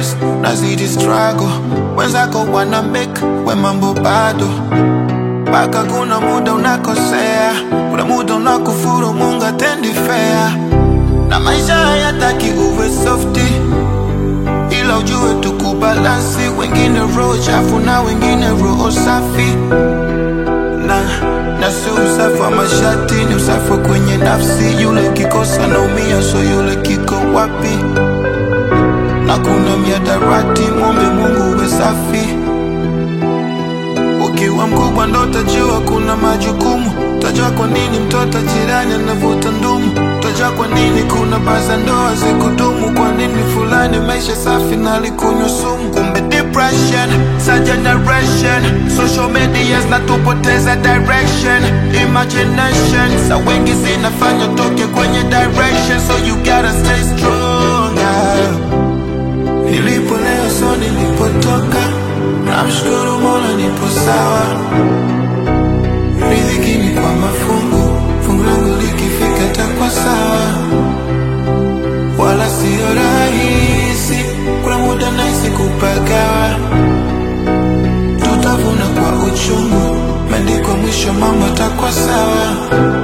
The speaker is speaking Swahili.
progress nazidi struggle wenzako wana make we mambo bado mpaka kuna muda unakosea kuna muda unakufuru mungu atendi fair na maisha hayataki uwe softi ila ujue tukubalansi wengine roho chafu na wengine roho safi na na si usafi wa mashati ni usafi wa kwenye nafsi yule kikosa naumia so yule kiko wapi na kuna miadarati mwombe mungu uwe safi ukiwa mkubwa ndo utajua kuna majukumu utajua kwa nini mtoto jirani anavuta ndumu utajua kwa nini kuna baza ndoa zikudumu kwa nini fulani maisha safi na alikunywa sumu kumbe depression sa generation social media zinatupoteza direction imagination sa wengi zinafanya toke kwenye direction so you gotta stay strong ah. Nilipo leo so nilipotoka, namshukuru Mola nipo sawa. Riziki ni kwa mafungu, fungu langu likifika takwa sawa, wala sio rahisi. Kuna muda nahisi kupagawa, tutavuna kwa uchungu, maandiko mwisho mambo takwa sawa.